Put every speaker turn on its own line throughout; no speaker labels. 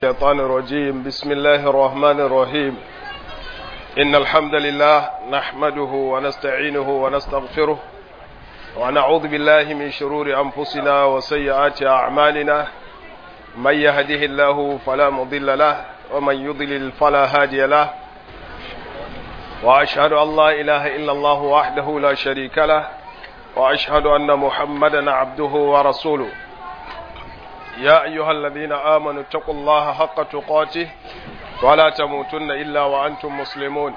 الشيطان الرجيم بسم الله الرحمن الرحيم إن الحمد لله نحمده ونستعينه ونستغفره ونعوذ بالله من شرور أنفسنا وسيئات أعمالنا من يهده الله فلا مضل له ومن يضلل فلا هادي له وأشهد أن لا إله إلا الله وحده لا شريك له وأشهد أن محمدا عبده ورسوله يا أيها الذين آمنوا اتقوا الله حق تقاته ولا تموتن إلا وأنتم مسلمون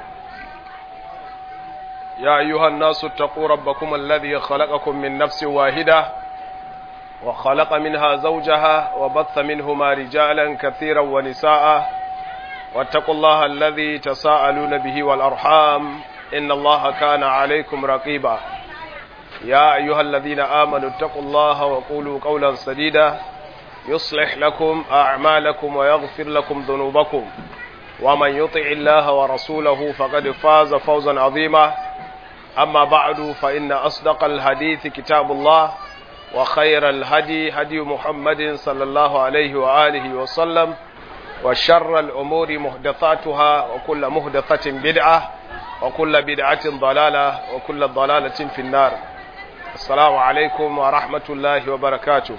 يا أيها الناس اتقوا ربكم الذي خلقكم من نفس واحدة وخلق منها زوجها وبث منهما رجالا كثيرا ونساء واتقوا الله الذي تساءلون به والأرحام إن الله كان عليكم رقيبا يا أيها الذين آمنوا اتقوا الله وقولوا قولا سديدا يصلح لكم أعمالكم ويغفر لكم ذنوبكم ومن يطع الله ورسوله فقد فاز فوزا عظيما أما بعد فإن أصدق الحديث كتاب الله وخير الهدي هدي محمد صلى الله عليه وآله وسلم وشر الأمور محدثاتها وكل محدثة بدعة وكل بدعة ضلالة وكل ضلالة في النار السلام عليكم ورحمة الله وبركاته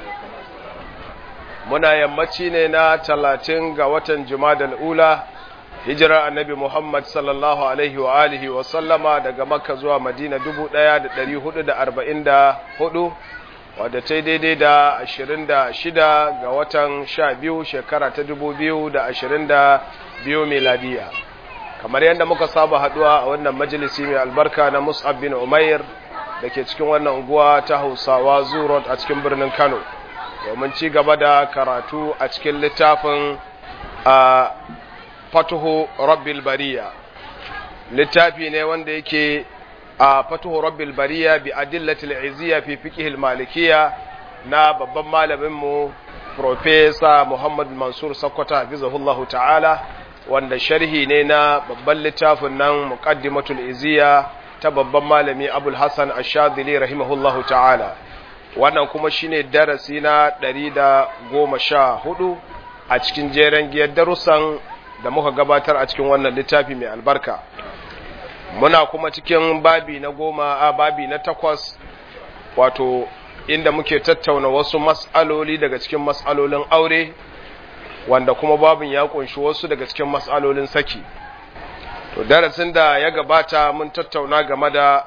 muna yammaci ne na talatin ga watan jumadal ula hijirar annabi muhammad sallallahu alaihi wa alihi wa sallama daga makka zuwa madina dubu ɗaya da ɗari hudu da arba'in da hudu wadda ta daidai da ashirin da shida ga watan sha biyu shekara ta dubu biyu da ashirin da biyu miladiya kamar yadda muka saba haduwa a wannan majalisi mai albarka na mus'ab bin umair da ke cikin wannan unguwa ta hausawa zurot a cikin birnin kano domin ci gaba da karatu a cikin littafin a fatuhu rabbil bariya littafi ne wanda yake a fatuhu rabbil bariya bi adillatil izziya fi fiqhil malikiya na babban malaminmu profesa Muhammad Mansur Sakkwato hafizahullahu ta'ala wanda sharhi ne na babban littafin nan muqaddimatul izziya ta babban malami Abul Hassan Ash-Shadhili rahimahullahu ta'ala wannan kuma shine darasi na ɗari da goma sha hudu a cikin jeren giyar darussan da muka gabatar a cikin wannan littafi mai albarka muna kuma cikin babi na goma a babi na takwas wato inda muke tattauna wasu mas'aloli daga cikin mas'alolin aure wanda kuma babin ya kunshi wasu daga cikin mas'alolin saki to darasin da ya gabata mun tattauna game da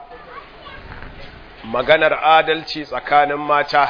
maganar adalci tsakanin mata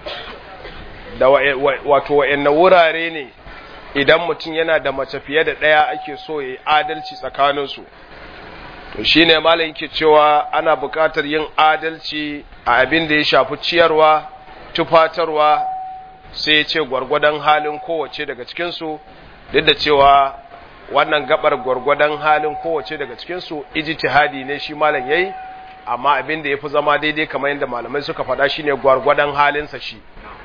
da wato wa'anne wurare ne idan mutum yana da mace fiye da ɗaya ake so ya adalci tsakaninsu to shi ne malam yake cewa ana buƙatar yin adalci a abin da ya shafi ciyarwa tufatarwa sai ya ce gwargwadon halin kowace daga cikinsu duk da cewa wannan gabar gwargwadon halin kowace daga cikinsu ijtihadi ne shi malam yayi amma abin da ya fi zama daidai kamar yadda malamai suka faɗa shi ne gwargwadon halinsa shi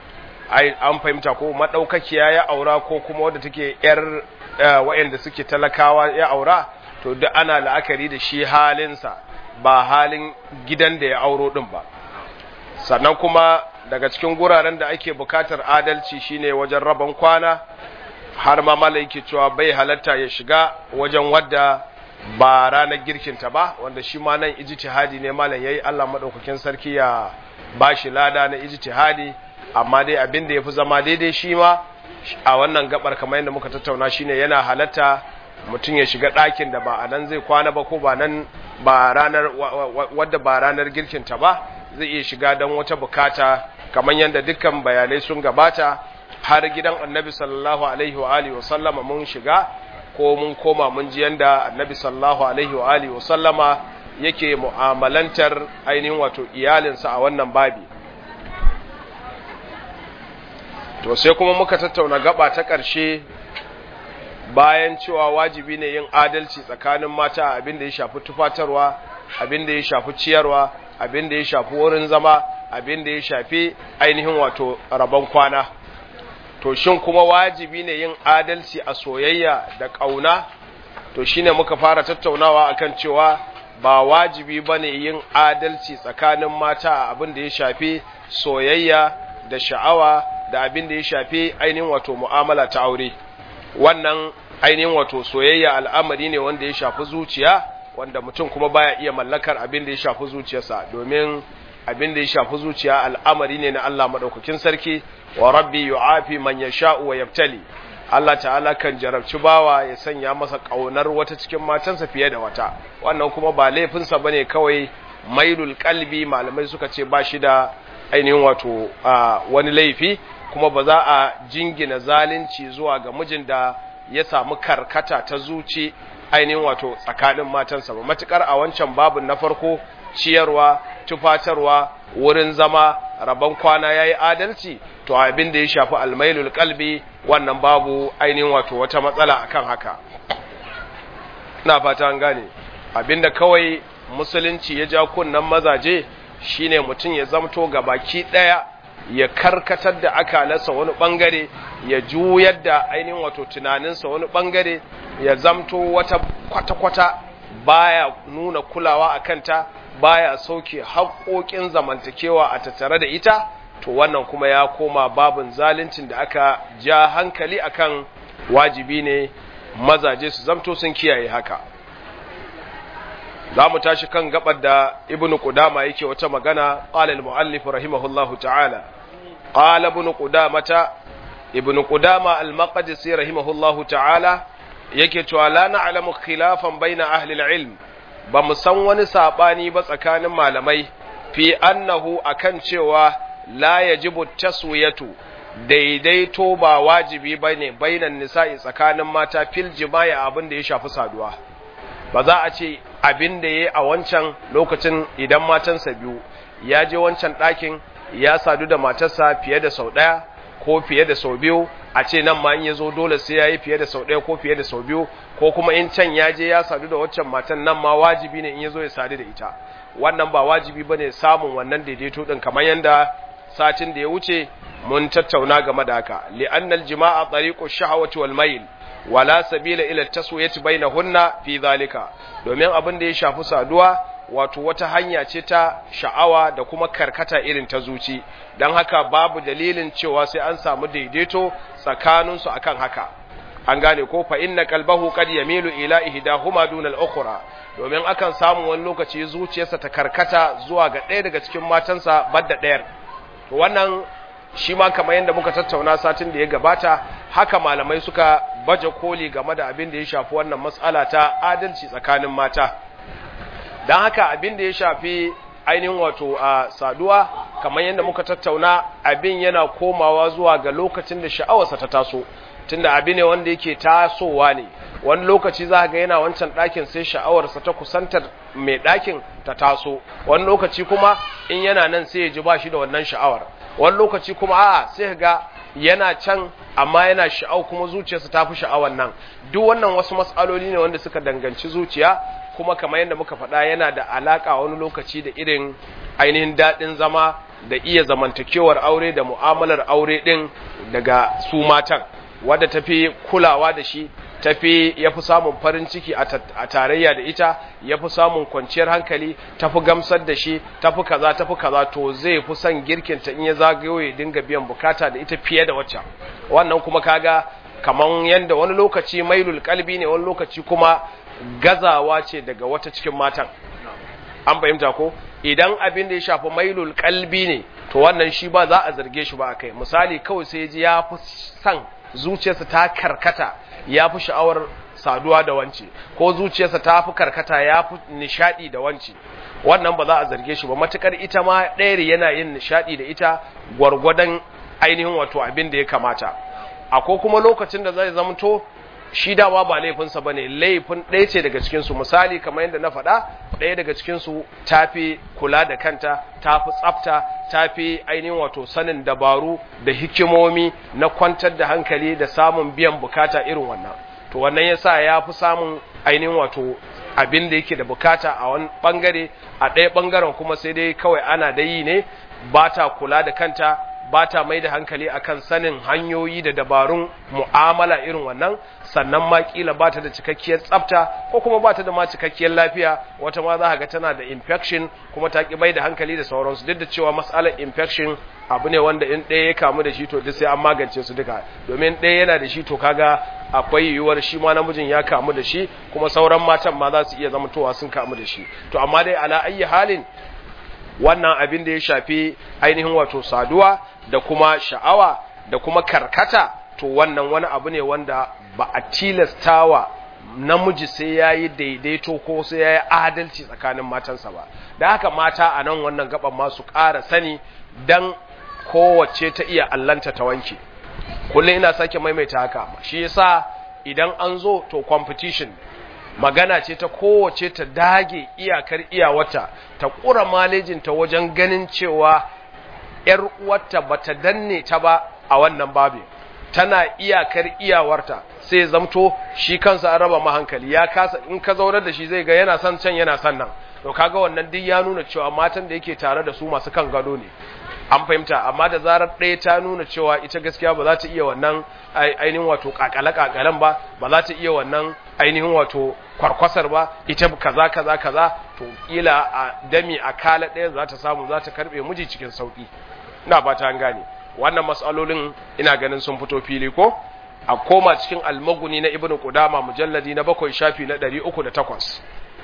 an fahimta ko maɗaukakiya ya aura ko kuma wadda take ‘yar wa'yanda suke talakawa ya aura to duk ana la'akari da shi halinsa ba halin gidan da ya auro ɗin ba sannan kuma daga cikin guraren da ake bukatar adalci shine wajen rabon kwana har ma mala yake cewa bai halatta ya shiga wajen wadda ba ranar girkinta ba wanda shi ma nan ijtihadi ne malam yayi Allah madaukakin sarki ya bashi lada na ijtihadi amma dai abin da yafi zama daidai shi ma a wannan gabar kamar yadda muka tattauna shine yana halatta mutum ya shiga ɗakin da ba a nan zai kwana ba ko ba nan ba ranar wadda ba ranar girkinta ba zai iya shiga don wata bukata kamar yadda dukkan bayanai sun gabata har gidan annabi sallallahu alaihi wa alihi wa sallama mun shiga ko mun koma mun ji yanda annabi sallallahu alaihi wa alihi wa sallama yake mu'amalantar ainihin wato iyalinsa a wannan babi to sai kuma muka tattauna gaba ta ƙarshe bayan cewa wajibi ne yin adalci tsakanin mata abin da ya shafi tufatarwa abin da ya shafi ciyarwa abin da ya shafi wurin zama abin da ya shafi ainihin wato rabon kwana to shin kuma wajibi ne yin adalci a soyayya da ƙauna to shine muka fara tattaunawa akan cewa ba wajibi bane yin adalci tsakanin mata a abin da ya shafi soyayya da sha'awa da abin da ya shafi ainihin wato mu'amala ta aure wannan ainihin wato soyayya al'amari ne wanda ya shafi zuciya wanda mutum kuma baya iya mallakar abin da ya shafi zuciyarsa domin abin da ya shafi zuciya al'amari ne na Allah madaukakin sarki wa rabbi yu'afi man yasha'u wa yabtali Allah ta'ala kan jarabci bawa ya sanya masa kaunar wata cikin matansa fiye da wata wannan kuma ba laifinsa bane kawai mailul kalbi malamai suka ce ba shi da ainihin wato wani laifi kuma ba za a jingina zalunci zuwa ga mijin da ya samu karkata ta zuci ainihin wato tsakanin matansa ba matukar a wancan babin na farko ciyarwa tufatarwa wurin zama rabon kwana yayi adalci to abin da ya shafi almailul kalbi wannan babu ainihin wato wata matsala akan haka ina fata an gane abinda kawai musulunci ya ja kunnan mazaje shine mutum ya zamto ga baki daya ya karkatar da akalarsa wani bangare ya juyar da ainihin wato tunaninsa wani bangare ya zamto wata kwata-kwata baya nuna kulawa a kanta baya sauke haƙoƙin zamantakewa a tattare da ita to wannan kuma ya koma babin zaluncin da aka ja hankali akan wajibi ne mazaje su zamto sun kiyaye haka za mu tashi kan gabar da ibn qudama yake wata magana qala al muallif rahimahullahu ta'ala qala ibn qudamata ibn qudama al maqdisi rahimahullahu ta'ala yake cewa la na'lamu khilafan baina ahli al ilm ba mu san wani sabani ba tsakanin malamai fi annahu akan cewa la yajibu taswiyatu daidaito ba wajibi bane bainan nisa'i tsakanin mata fil jima'i abin da ya shafi saduwa ba za a ce abin da ya a wancan lokacin idan matansa biyu ya je wancan ɗakin ya sadu da matarsa fiye da sau ɗaya ko fiye da sau biyu a ce nan ma in ya zo dole sai ya yi fiye da sau ɗaya ko fiye da sau biyu ko kuma in can ya je ya sadu da waccan matan nan ma wajibi ne in ya zo ya sadu da ita wannan ba wajibi ba ne samun wannan daidaito ɗin kamar yadda satin da ya wuce mun tattauna game da haka li'annal jima'a tariqu shahawati wal mayl wala sabila ila taswiyati bainahunna fi zalika domin abin da ya shafi saduwa wato wata hanya ce ta sha'awa da kuma karkata irin ta zuci dan haka babu dalilin cewa sai an samu daidaito tsakanin su akan haka an gane ko fa inna qalbahu qad yamilu ila ihdahuma duna al-ukhra domin akan samu wani lokaci zuciyarsa ta karkata zuwa ga ɗaya daga cikin matansa badda ɗayar to wannan shi ma kamar yadda muka tattauna satin da ya gabata haka malamai suka baje koli game da abin da ya shafi wannan matsala ta adalci tsakanin mata don haka abin da ya shafi ainihin wato a saduwa kamar yadda muka tattauna abin yana komawa zuwa ga lokacin da sha'awarsa ta taso tunda abin ne wanda yake tasowa ne wani lokaci za ga yana wancan ɗakin sai sha'awarsa ta kusantar mai ɗakin ta taso wani lokaci kuma in yana nan sai ya ji ba shi da wannan sha'awar wani lokaci kuma a'a sai ga yana can amma yana sha'au kuma zuciyarsa ta fi sha'awar nan duk wannan wasu matsaloli ne wanda suka danganci zuciya kuma kamar yadda muka faɗa yana da alaƙa wani lokaci da irin ainihin daɗin zama da iya zamantakewar aure da mu'amalar aure ɗin daga su matan wadda tafi kulawa da shi tafi ya fi samun farin ciki a tarayya da ita ya fi samun kwanciyar hankali tafi gamsar da shi tafi kaza tafi kaza to zai fi son girkinta in ya zagayo ya dinga biyan bukata da ita fiye da wacce wannan kuma kaga kaman yanda wani lokaci mailul kalbi ne wani lokaci kuma gazawa ce daga wata cikin matan an fahimta ko idan abin da ya shafi mailul kalbi ne to wannan shi ba za a zarge shi ba akai misali kawai sai ji ya fi son zuciyarsa ta karkata ya fi sha'awar saduwa da wance ko zuciyarsa ta fi karkata ya fi nishadi da wance wannan ba za a zarge shi ba matukar ita ma ɗayar yana yin nishadi da ita gwargwadon ainihin wato abin da ya kamata akwai kuma lokacin da zai zamto shi dama ba laifinsa ba ne laifin ɗaya ce daga cikinsu misali kamar yadda na faɗa ɗaya daga cikinsu ta fi kula da kanta ta fi tsafta ta fi ainihin wato sanin dabaru da hikimomi na kwantar da hankali da samun biyan bukata irin wannan to wannan ya sa ya fi samun ainihin wato abin da yake da bukata a wani ɓangare a ɗaya ɓangaren kuma sai dai kawai ana da yi ne ba ta kula da kanta ba ta mai da hankali akan sanin hanyoyi da dabarun mu'amala irin wannan sannan ma kila ba ta da cikakkiyar tsafta ko kuma ba ta da ma cikakkiyar lafiya wata ma za ga tana da infection kuma ta ki mai da hankali da sauransu duk da cewa matsalar infection abu ne wanda in ɗaya ya kamu da shi to duk sai an magance su duka domin ɗaya yana da shi to kaga akwai yiwuwar shi ma namijin ya kamu da shi kuma sauran matan ma za su iya zamantowa sun kamu da shi to amma dai ala ayyi halin wannan abin da ya shafi ainihin wato saduwa da kuma sha'awa da kuma karkata to wannan wani abu ne wanda ba a tilastawa namiji sai ya yi daidaito ko sai ya yi adalci tsakanin matansa ba da haka mata a nan wannan gaban masu ƙara sani don kowace ta iya allanta ta wanke kullum ina sake maimaita haka shi yasa idan an zo to competition magana ce ta kowace ta dage iyakar iyawata ta ƙura malejinta wajen ganin cewa ‘yar uwarta ba ta danne ta ba a wannan babin tana iyakar iyawarta sai zamto shi kansa an raba mahankali ya kasa in ka zaunar da shi zai ga yana son can yana son nan to kaga wannan duk ya nuna cewa matan da yake tare da su masu kan gado ne an fahimta amma da zarar ɗaya ta nuna cewa ita gaskiya ba za ta iya wannan ainihin wato kakale-kakalen ba ba za ta iya wannan ainihin wato kwarkwasar ba ita kaza kaza kaza to kila a dami a kala ɗaya za ta samu za ta karɓe miji cikin sauƙi ina ba ta gane wannan matsalolin ina ganin sun fito fili ko a koma cikin almaguni na ibnu qudama mujalladi na bakwai shafi na 308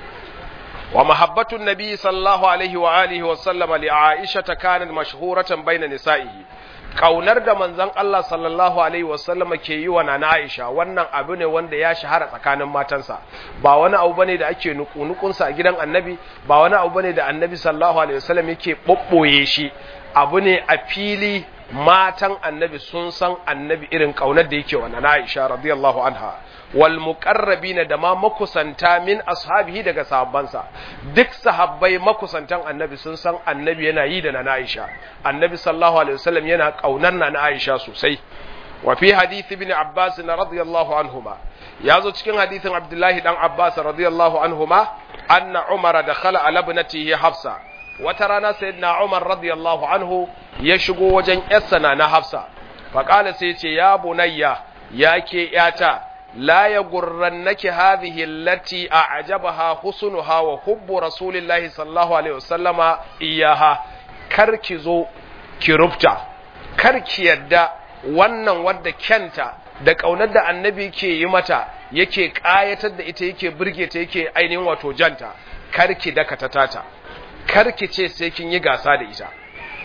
wa mahabbatun nabi sallallahu alaihi wa alihi wa sallama li aisha kanat mashhuratan baina nisa'ihi kaunar da manzon Allah sallallahu alaihi wa sallama ke yi wa nana Aisha wannan abu ne wanda ya shahara tsakanin matansa ba wani abu bane da ake nukunukun sa a gidan annabi ba wani abu bane da annabi sallallahu alaihi wa sallam yake bobboye shi abu ne a fili matan annabi sun san annabi irin kaunar da yake wa nana Aisha radiyallahu anha wal muqarrabina da ma makusanta min ashabihi daga sahabbansa duk sahabbai makusantan annabi sun san annabi yana yi da nana Aisha annabi sallallahu alaihi wasallam yana kaunar nana Aisha sosai wa fi hadith ibn Abbas radiyallahu anhuma yazo cikin hadithin Abdullahi dan Abbas radiyallahu anhuma anna Umar dakhala ala ibnatihi Hafsa wata rana sayyidina Umar radiyallahu anhu ya shigo wajen yarsa na Hafsa faqala sai ce ya bunayya yake yata لا يغرنك هذه التي أعجبها حسنها وحب رسول الله صلى الله عليه وسلم إياها karki zo ki rubta karki yadda wannan wadda kyanta da ƙaunar da annabi ke yi mata yake ƙayatar da ita yake burge ta yake ainihin wato janta karki dakata tata karki ce sai kin yi gasa da ita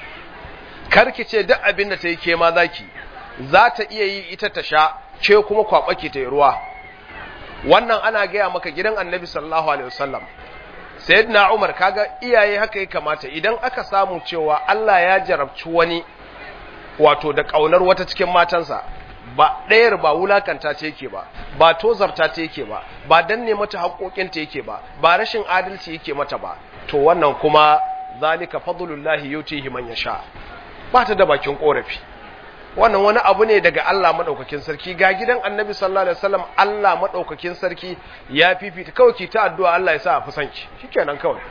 karki ce duk abin da ta yi ke ma zaki za ta iya yi ita ta sha ce kuma kwaɓake ta ruwa wannan ana gaya maka gidan annabi sallallahu alaihi wasallam sayyidina umar kaga iyaye haka ya kamata idan aka samu cewa Allah ya jarabci wani wato da ƙaunar wata cikin matansa ba ɗayar ba wulakanta ce yake ba ba tozarta ta yake ba ba danne mata haƙoƙinta yake ba ba rashin adalci yake mata ba to wannan kuma zalika fadlullahi yutihi man yasha ba ta da bakin korafi wannan wani abu ne daga Allah madaukakin sarki ga gidan Annabi sallallahu alaihi wasallam Allah madaukakin sarki ya fifita kawai ki ta addu'a Allah ya sa a fusanki shikenan kawai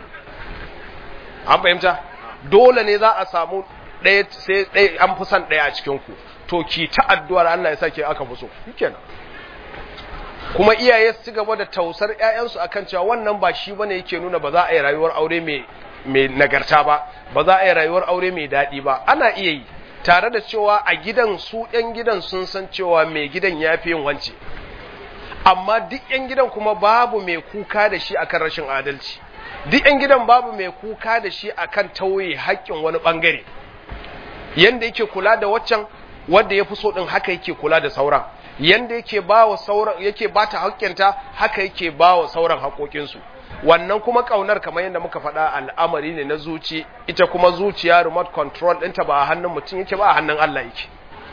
an fahimta dole ne za a samu ɗaya sai ɗaya an fi son ɗaya a cikin ku to ki ta addu'ar Allah ya sa ke aka fi so shikenan kuma iyaye su gaba da tausar ƴaƴansu akan cewa wannan ba shi bane yake nuna ba za a yi rayuwar aure mai mai nagarta ba ba za a yi rayuwar aure mai daɗi ba ana iya yi tare da cewa a gidan su ‘yan gidan sun san cewa mai gidan ya fi yin wance amma duk ‘yan gidan kuma babu mai kuka da shi akan rashin adalci duk ‘yan gidan babu mai kuka da shi akan tauye haƙƙin wani ɓangare yanda yake kula da waccan wanda ya fi so ɗin haka yake kula da sauran yanda yake ba wa sauran yake ba ta haƙƙinta haka yake ba wa sauran haƙoƙinsu wannan kuma kaunar kamar yadda muka faɗa al'amari ne na zuci ita kuma zuciya remote control ɗinta ba a hannun mutum yake ba a hannun Allah yake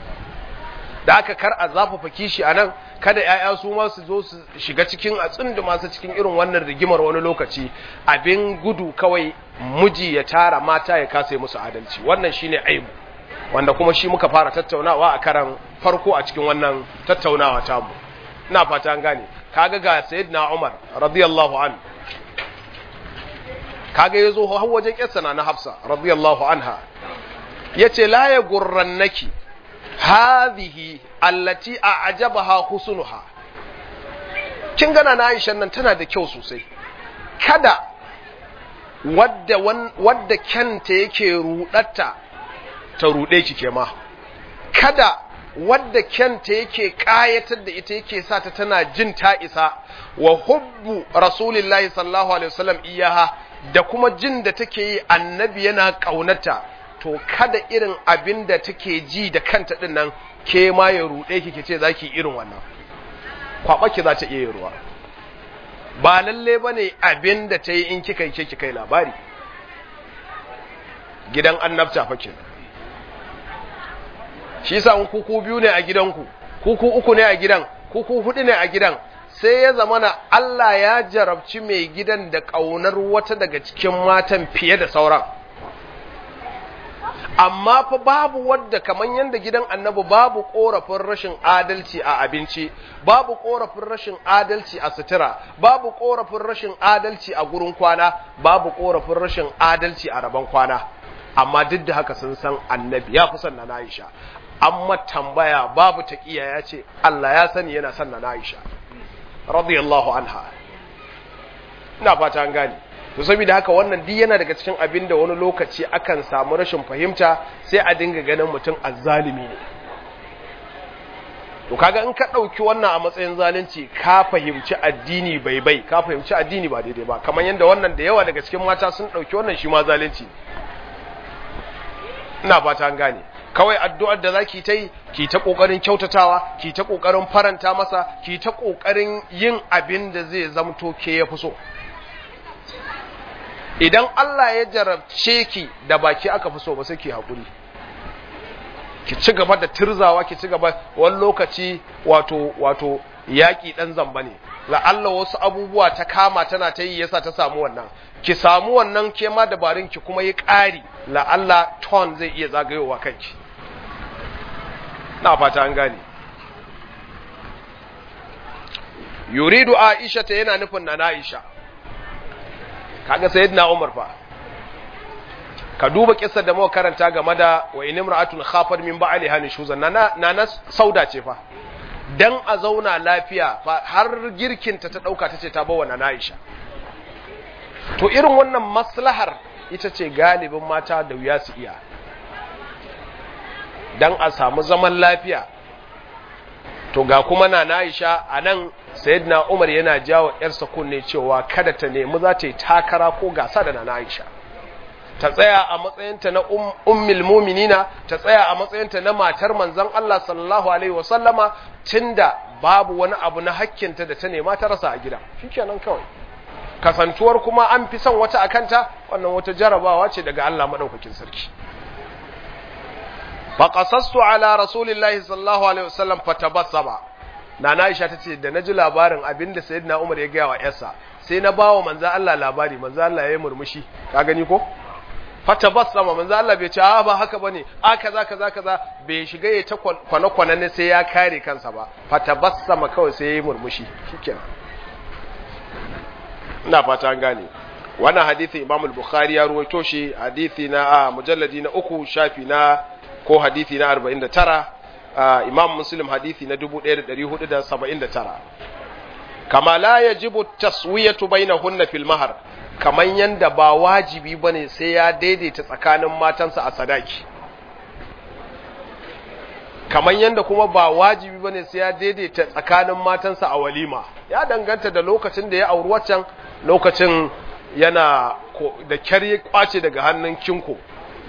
da aka kar a zafafa kishi a nan kada ‘ya'ya su ma su zo su shiga cikin a tsundu masu cikin irin wannan rigimar wani lokaci abin gudu kawai miji ya tara mata ya kasa musu adalci wannan shine aibu wanda kuma shi muka fara tattaunawa a karan farko a cikin wannan tattaunawa tamu ina fata an gane kaga ga sayyidina Umar radiyallahu anhu kaga yazo har wajen yarsa na Hafsa radiyallahu anha yace la ya gurrannaki hadhihi allati a'jabaha husnuha kin gana na Aisha nan tana da kyau sosai kada wadda wadda kyanta yake rudatta ta rude ki ke ma kada wadda kyanta yake kayatar da ita yake sa ta tana jin ta isa wa hubbu rasulillahi sallallahu alaihi wasallam iyaha da kuma jin da take yi annabi yana kaunata to kada irin abin da take ji da kanta din nan ke ma ya ruɗe ki ce zaki irin wannan kwaba ki za ta iya ruwa ba lalle bane abin da ta yi in kika yi ke kai labari gidan annabta fa kenan shi yasa in kuku biyu ne a gidanku kuku uku ne a gidan kuku hudu ne a gidan sai ya zamana Allah ya jarabci mai gidan da ƙaunar wata daga cikin matan fiye da sauran amma fa babu wadda kamar yadda gidan annabi babu korafin rashin adalci a abinci babu korafin rashin adalci a sutura babu korafin rashin adalci a gurin kwana babu korafin rashin adalci a rabon kwana amma duk da haka sun san annabi ya fi son na Aisha amma tambaya babu taqiya ya ce Allah ya sani yana son na Aisha radiyallahu anha ina fata an gane to saboda haka wannan duk yana daga cikin abin da wani lokaci akan samu rashin fahimta sai a dinga ganin mutum azzalimi ne to kaga in ka ɗauki wannan a matsayin zalunci ka fahimci addini bai bai ka fahimci addini ba daidai ba kamar yadda wannan da yawa daga cikin mata sun ɗauki wannan shi ma zalunci ina fata an gane kawai addu'ar da zaki ta yi ki ta kokarin kyautatawa ki ta kokarin faranta masa ki ta kokarin yin abin da zai zamto ke ya fi so idan Allah ya jarabce ki da baki aka fi so ba sai ki haƙuri ki ci gaba da tirzawa ki ci gaba wani lokaci wato wato yaƙi ɗan zamba ne la'alla wasu abubuwa ta kama tana ta yi yasa ta samu wannan ki samu wannan ke ma dabarun ki kuma yi ƙari la'alla ton zai iya zagayowa kanki na fata an gane yuridu aisha ta yana nufin na aisha kaga sayyidina umar fa ka duba kissar da muka karanta game da wa in imra'atun khafat min ba'liha nushuzan nana nana sauda ce fa dan a zauna lafiya fa har girkinta ta dauka tace ta bawa nana Aisha to irin wannan maslahar ita ce galibin mata da wuya su iya dan a samu zaman lafiya to ga kuma nana Aisha anan sayyidina Umar yana jawo yarsa kunne cewa kada ta nemi za ta yi takara ko gasa da nana Aisha ta tsaya a matsayinta na ummul muminina ta tsaya a matsayinta na matar manzon Allah sallallahu alaihi wasallama tunda babu wani abu na hakkinta da ta nema ta rasa a gida shikenan kawai kasantuwar kuma an fi son wata akanta wannan wata jarabawa ce daga Allah madaukakin sarki fa qasassu ala rasulillahi sallallahu alaihi wasallam fatabassama nana Aisha tace da naji labarin abinda sayyidina Umar ya gaya wa yarsa sai na bawa manzon Allah labari manzon Allah ya yi murmushi ka gani ko fatabassama manzo Allah bai ce a ba haka bane a kaza kaza kaza bai shiga ya ta kwana kwana ne sai ya kare kansa ba fatabassama kawai sai yayi murmushi shikenan ina fata an gane wannan hadisi Imam al-Bukhari ya ruwaito shi hadisi na a mujalladi na uku shafi na ko hadisi na 49 Imam Muslim hadisi na 1479 kama la yajibu taswiyatu bainahunna fil mahar kamar yanda ba wajibi bane sai ya daidaita tsakanin matansa a sadaki kamar yanda kuma ba wajibi bane sai ya daidaita tsakanin matansa a walima ya danganta da lokacin da ya auri waccan lokacin yana da kyar ya kwace daga hannun kinko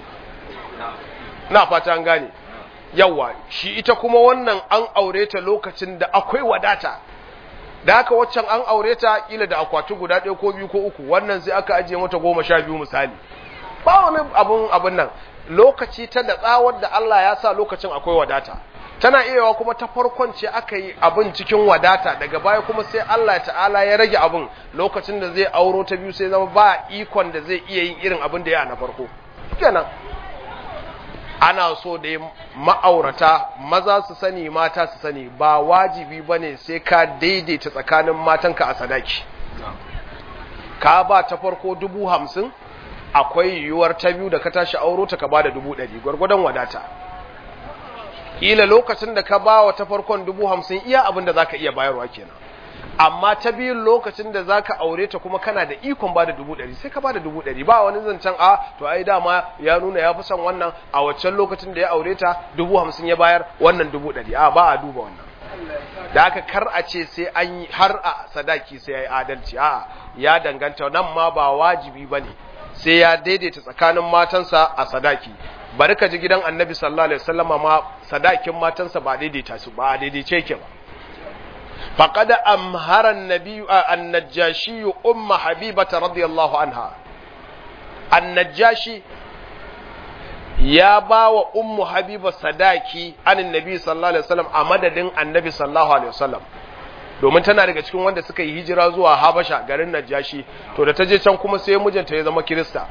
na fata an gane yawa shi ita kuma wannan an aure ta lokacin da akwai wadata da haka waccan an aure ta kila da akwati guda ɗaya ko biyu ko uku wannan sai aka ajiye mata goma sha biyu misali ba wani abun abun nan lokaci ta da tsawar da Allah ya sa lokacin akwai wadata tana iyawa kuma ta farkon ce aka yi abin cikin wadata daga baya kuma sai Allah ta'ala ya rage abin lokacin da zai auro ta biyu sai zama ba ikon da zai iya yin irin abin da ya na farko kenan ana so da ma'aurata maza su sani mata su sani ba wajibi ba ne sai ka daidaita tsakanin matanka a sadaki ka ba ta farko dubu hamsin akwai yiwuwar ta biyu da ka tashi auro ta ka ba da dubu ɗari gwargwadon wadata ƙila lokacin da ka ba wa ta farkon dubu hamsin iya abin da za ka iya bayarwa kenan amma ta biyun lokacin da zaka aure ta kuma kana da ikon bada dubu ɗari sai ka bada dubu ɗari ba wani zancen a to ai dama ya nuna ya fi son wannan a waccan lokacin da ya aure ta dubu hamsin ya bayar wannan dubu ɗari a ba a duba wannan da aka kar a ce sai an yi har a sadaki sai ya yi adalci a ya danganta nan ma ba wajibi ba ne sai ya daidaita tsakanin matansa a sadaki bari ka ji gidan annabi sallallahu alaihi wasallama ma sadakin matansa ba daidaita su ba daidaice ke ba faqad amhara an-nabi an-najashi umma habibata radiyallahu anha an-najashi ya ba wa ummu habiba sadaki anin nabi sallallahu alaihi wasallam a madadin annabi sallallahu alaihi wasallam domin tana daga cikin wanda suka yi hijira zuwa habasha garin najashi to da ta je can kuma sai mijinta ya zama kirista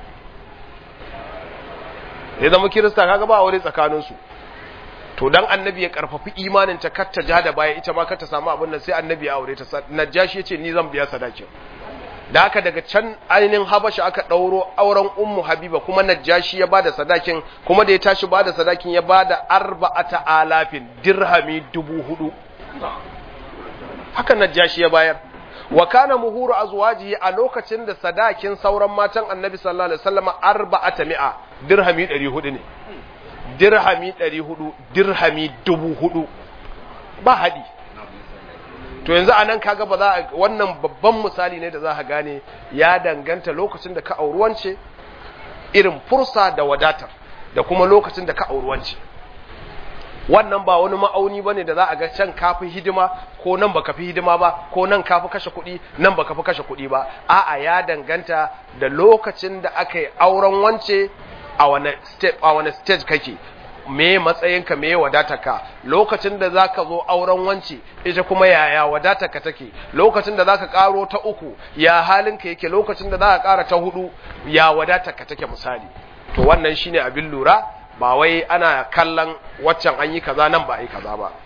ya zama kirista kaga ba aure tsakanin su to dan annabi ya karfafi imanin ta kar ta ja da baya ita ma kar ta samu abin nan sai annabi ya aure ta najashi yace ni zan biya sadakin da haka daga can ainihin habasha aka ɗauro auren ummu habiba kuma najashi ya bada sadakin kuma da ya tashi bada sadakin ya bada arba'ata alafin dirhami dubu hudu haka najashi ya bayar wa kana muhuru azwajihi a lokacin da sadakin sauran matan annabi sallallahu alaihi wasallam arba'ata mi'a dirhami 400 ne dirhami 400 dirhami dubu hudu ba hadi to yanzu a nan kaga ba za a wannan babban misali ne da za a gane ya danganta lokacin da ka auruwance irin fursa da wadatar da kuma lokacin da ka auruwance wannan ba wani ma'auni bane da za a ga can kafi hidima ko nan baka fi hidima ba ko nan kafi kashe kuɗi nan baka fi kashe kuɗi ba a'a ya danganta da lokacin da aka yi auren wance a wani stage kake me matsayinka me wadatarka lokacin da zaka zo auren wance ita kuma yaya wadatarka take lokacin da zaka karo ta uku ya halinka yake lokacin da zaka kara ta hudu ya wadatarka take misali to wannan shine abin lura ba wai ana kallon waccan an yi kaza nan ba a yi kaza ba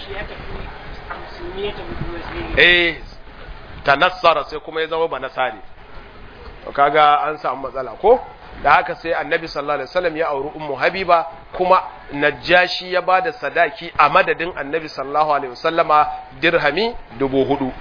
eh tanassara sai kuma ya zama ba nasari to kaga an samu matsala ko da haka sai annabi sallallahu alaihi wasallam ya auri ummu habiba kuma najashi ya bada sadaki a madadin annabi sallallahu alaihi wasallama dirhami dubu hudu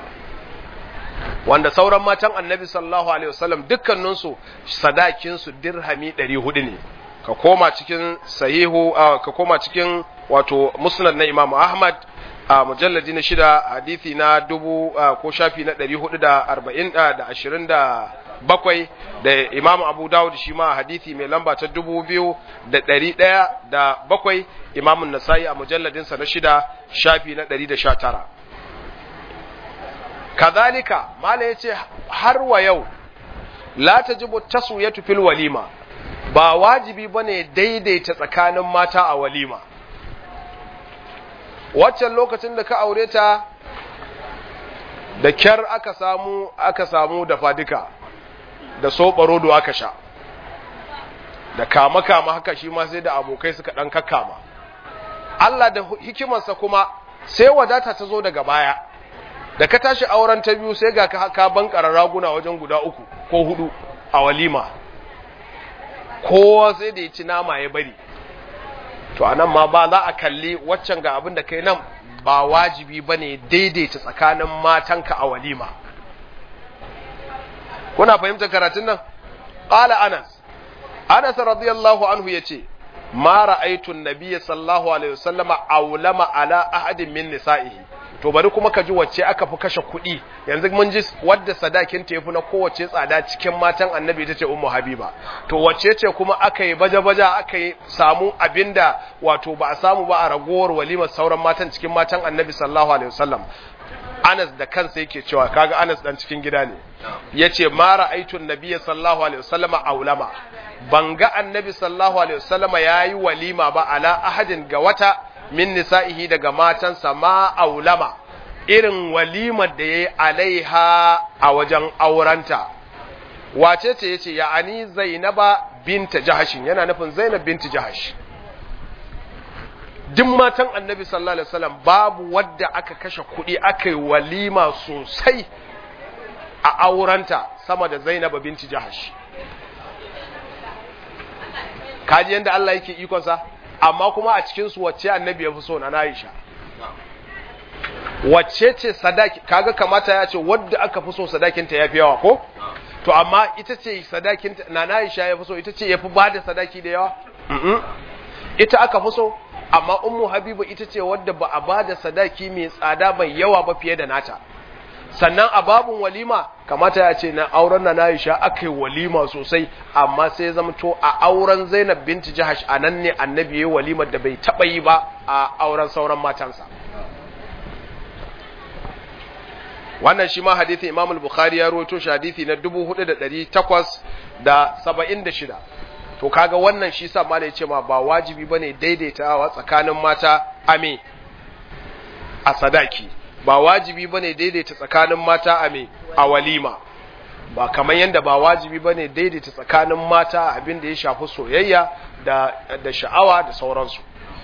wanda sauran matan annabi sallallahu alaihi wasallam dukkaninsu sadakinsu dirhami ɗari hudu ne ka koma cikin sahihu ka koma cikin wato musnad na imam ahmad a mujalladi na shida hadithi na dubu ko shafi na ɗari hudu da arba'in da ashirin da bakwai da imam abu dawud shi ma hadithi mai lamba ta dubu biyu da ɗari ɗaya da bakwai imamun nasa'i a mujalladinsa na shida shafi na ɗari da sha tara kazalika mala ya ce har wa yau la ta jibu taswiyatu fil walima ba wajibi bane daidaita tsakanin mata a walima waccan lokacin da ka aure ta da kyar aka samu aka samu dafa duka da soɓarodo aka sha da kama kama haka shi ma sai da abokai suka ɗan kakkama Allah da hikimarsa kuma sai wadata ta zo daga baya da ka tashi auren ta biyu sai ga ka bankara raguna wajen guda uku ko hudu a walima kowa sai da ya ci nama ya bari to anan ma ba za a kalli waccan ga abin da kai nan ba wajibi ba ne daidaita tsakanin matanka a walima kuna fahimtar karatun nan ƙala anas anas radiyallahu anhu ya ce ma ra'aitun nabiyya sallallahu alaihi wasallama aulama ala ahadin min nisa'ihi to bari kuma ka ji wacce aka fi kashe kuɗi yanzu mun ji wadda sadakin ta yafi na kowace tsada cikin matan annabi ita ce ummu habiba to wacce ce kuma aka yi baja-baja aka yi samu abinda wato ba a samu ba a ragowar walimar sauran matan cikin matan annabi sallallahu alaihi wasallam Anas da kansa yake cewa kaga Anas dan cikin gida ne yace ma ra'aitun nabiyya sallallahu alaihi wasallama aulama ban ga annabi sallallahu alaihi wasallama yayi walima ba ala ahadin ga wata min nisa'ihi daga matansa ma aulama irin walimar da yayi alaiha a wajen aurenta wace ce yace ya ani zainaba binta jahashin yana nufin zainab binti jahash duk matan annabi sallallahu alaihi wasallam babu wadda aka kashe kuɗi aka yi walima sosai a aurenta sama da zainab binti jahash kaji yanda Allah yake ikonsa amma kuma a cikin su wacce annabi ya fi so na Aisha wacce ce sadaki kaga kamata ya ce wadda aka fi so sadakinta ya fi yawa ko to amma ita ce sadakinta na na Aisha ya fi so ita ce ya fi ba da sadaki da yawa ita aka fi so amma ummu habiba ita ce wadda ba a ba da sadaki mai tsada mai yawa ba fiye da nata sannan a babun walima kamata ya ce na auren na Aisha aka yi walima sosai amma sai zama to a auren Zainab binti Jahash a nan ne annabi ya walimar da bai taɓa yi ba a auren sauran matansa wannan shi ma hadithi Imam al-Bukhari ya rawaito shi hadithi na 4876 to kaga wannan shi sa malai ce ma ba wajibi bane daidaitawa tsakanin mata ame a sadaki ba wajibi bane daidaita tsakanin mata ame a walima ba kamar yadda ba wajibi bane daidaita tsakanin mata abin da ya shafi soyayya da da sha'awa da sauransu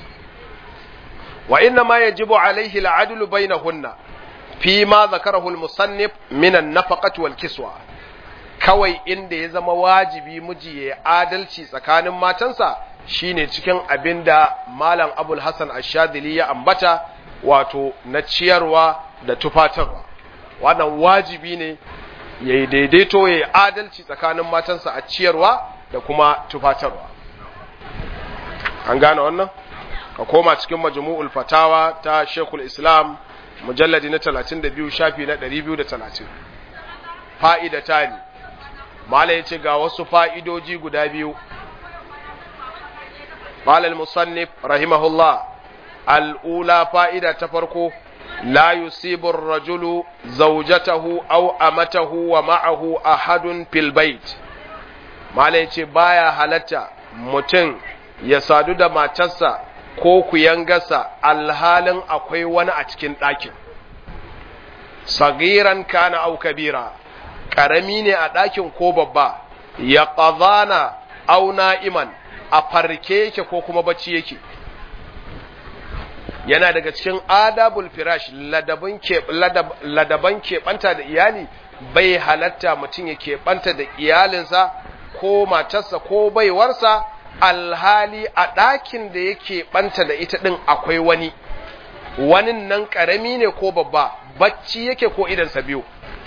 wa inna ma yajibu alaihi al'adlu bainahunna fi ma zakarahu al-musannif min an-nafaqati wal kiswa kawai inda ya zama wajibi miji ya adalci tsakanin matansa shine cikin abinda malam abul hasan ash-shadili ya ambata wato na ciyarwa da tufatarwa wannan wajibi ne ya yi daidaito ya yi adalci tsakanin matansa a ciyarwa da kuma tufatarwa an gane wannan ka koma cikin majmu'ul fatawa ta shekul islam mujalladi na 32 shafi na 230 fa'ida ta ne mala ya ce ga wasu fa'idoji guda biyu malal musannif rahimahullah al'ula fa'ida ta farko la yusibur rajulu zaujatahu au amatahu wa ma'ahu ahadun fil bait mala ya ce baya halatta mutum ya sadu da matarsa ko ku yangasa alhalin akwai wani a cikin ɗakin sagiran kana au kabira ƙarami ne a ɗakin ko babba ya ƙazana au na'iman a farke yake ko kuma bacci yake yana daga cikin adabul firash ladaban keɓanta da iyali bai halatta mutum ya keɓanta da iyalinsa ko matarsa ko baiwarsa alhali a ɗakin da yake ɓanta da ita ɗin akwai wani wani nan ƙarami ne ko babba bacci yake ko idansa biyu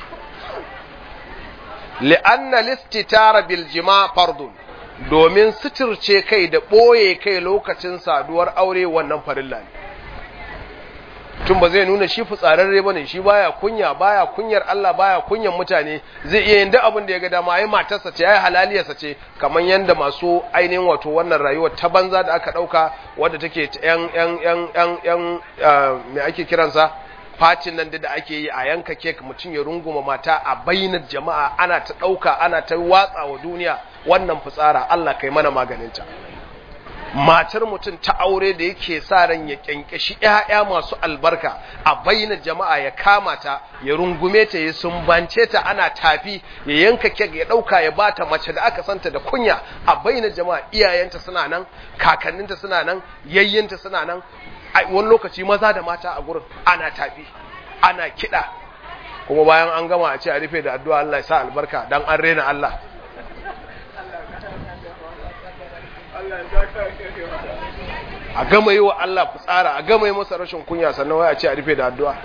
li'anna listitara bil jima fardun domin suturce kai da ɓoye kai lokacin saduwar aure wannan farilla ne tun ba zai nuna shi fitsararre bane shi baya kunya baya kunyar Allah baya kunyar mutane zai iya yin duk abin da ya ga dama ai matarsa ce ai halaliyarsa ce kamar yanda masu ainihin wato wannan rayuwar ta banza da aka dauka wadda take yan yan yan yan yan me ake kiransa fatin nan da ake yi a yanka kek mutum ya runguma mata a bainar jama'a ana ta dauka ana ta watsa wa duniya wannan fitsara Allah kai mana maganinta matar mutum ta aure da yake sa ran ya kyankyashi ƴaƴa masu albarka a bayyana jama'a ya kama ta ya rungume ta ya sumbance ta ana tafi ya yanka kek ya ɗauka ya bata mace da aka santa da kunya a bayyana jama'a iyayenta suna nan kakanninta suna nan yayyinta suna nan wani lokaci maza da mata a gurin ana tafi ana kiɗa kuma bayan an gama a ce a rufe da addu'a Allah ya sa albarka dan an rena Allah a gama yi wa Allah fitsara a gama yi masa rashin kunya sannan wai a ce a rufe da addu'a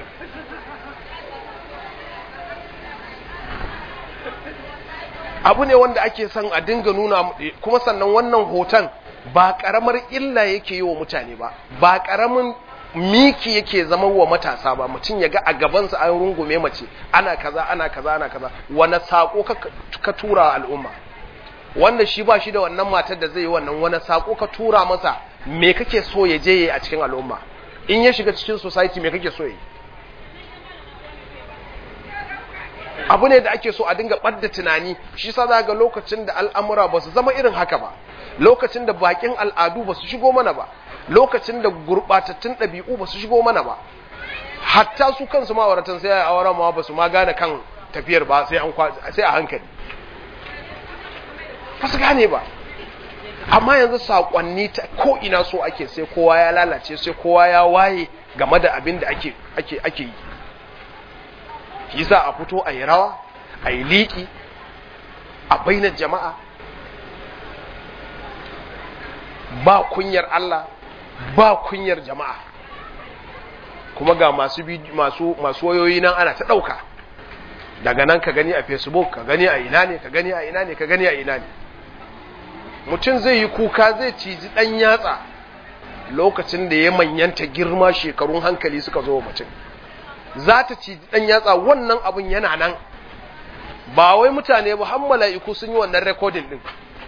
abu ne wanda ake son a dinga nuna kuma sannan wannan hoton ba karamar illa yake yi wa mutane ba ba karamin miki yake zama wa matasa ba mutum ya ga a gabansa an rungume mace ana kaza ana kaza ana kaza wani sako ka tura al'umma wanda shi ba shi da wannan matar da zai yi wannan wani sako ka tura masa me kake so ya je a cikin al'umma in ya shiga cikin society me kake so yi abu ne da ake so a dinga ɓadda tunani shi sa ga lokacin da al'amura ba su zama irin haka ba lokacin da bakin al'adu ba su shigo mana ba lokacin da gurɓatattun ɗabi'u ba su shigo mana ba hatta su kansu ma'auratan sai a auren ma ba su ma gane kan tafiyar ba sai a hankali ba su gane ba amma yanzu saƙonni ta ko ina so ake sai kowa ya lalace sai kowa ya waye game da abin da ake ake ake yi shi za a fito a yi rawa a yi liƙi a bainar jama'a ba kunyar Allah ba kunyar jama'a kuma ga masu masu masu wayoyi nan ana ta dauka daga nan ka gani a facebook ka gani a ina ne ka gani a ina ne ka gani a ina ne mutum zai yi kuka zai ciji dan yatsa lokacin da ya manyanta girma shekarun hankali suka zo wa mutum za ta ciji dan yatsa wannan abun yana nan ba wai mutane ba har mala'iku sun yi wannan recording din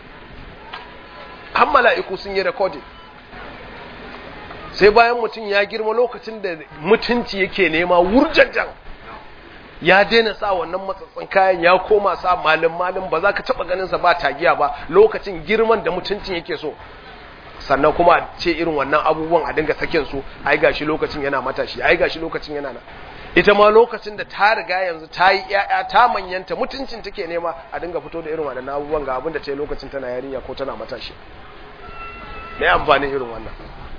har mala'iku sun yi recording sai bayan mutum ya girma lokacin da mutunci yake nema wurjanjan ya daina sa wannan matsatsin kayan ya koma sa malin malin ba za ka taba ganin sa ba tagiya ba lokacin girman da mutuncin yake so sannan kuma ce irin wannan abubuwan a dinga sakin su ai gashi lokacin yana matashi ai gashi lokacin yana nan ita ma lokacin da ta riga yanzu ta yi ƴaƴa ta manyanta mutuncin take nema a dinga fito da irin waɗannan abubuwan ga abin da ta yi lokacin tana yarinya ko tana matashi me amfanin irin wannan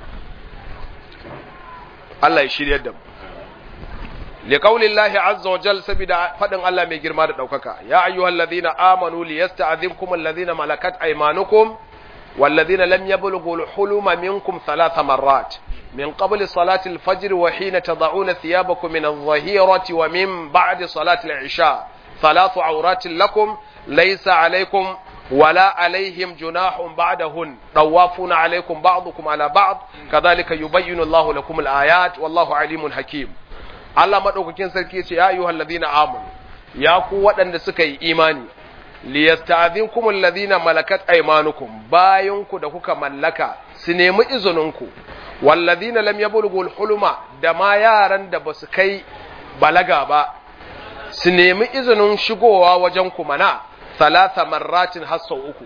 Allah ya shiryar da mu liqaulillahi azza wa jal sabida fadin Allah mai girma da daukaka ya ayyuhallazina amanu liyasta'dhinkum allazina malakat aymanukum والذين لم يبلغوا الحلم منكم ثلاث مرات من قبل صلاة الفجر وحين تضعون ثيابكم من الظهيرة ومن بعد صلاة العشاء ثلاث عورات لكم ليس عليكم ولا عليهم جناح بعدهن طوافون عليكم بعضكم على بعض كذلك يبين الله لكم الآيات والله عليم حكيم الله مدوكين سركي يا أيها الذين آمنوا يا قوة أن سكي إيماني liyasta'dhinkum alladhina malakat aymanukum bayanku da kuka mallaka su nemi izininku walladhina lam yablughu huluma da ma yaran da basu kai balaga ba su nemi izinin shigowa wajen ku mana salasa marratin har sau uku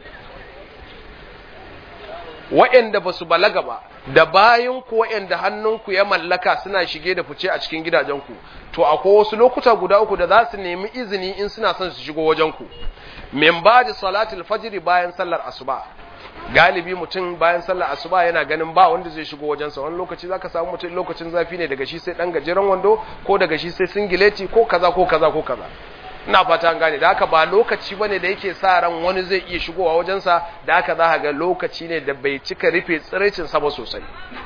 wa'anda basu balaga ba da bayanku wa'anda hannunku ya mallaka suna shige da fice a cikin gidajenku to akwai wasu lokuta guda uku da za su nemi izini in suna son su shigo wajenku min ba da salatul fajiri bayan sallar asuba galibi mutum bayan sallar asuba yana ganin ba wanda zai shigo wajensa wani lokaci zaka samu mutum lokacin zafi ne daga shi sai dan gajeren wando ko daga shi sai singileti ko kaza ko kaza ko kaza ina fata an gane da haka ba lokaci bane da yake sa ran wani zai iya shigowa wajensa da haka za ga lokaci ne da bai cika rufe tsiraicin sa ba sosai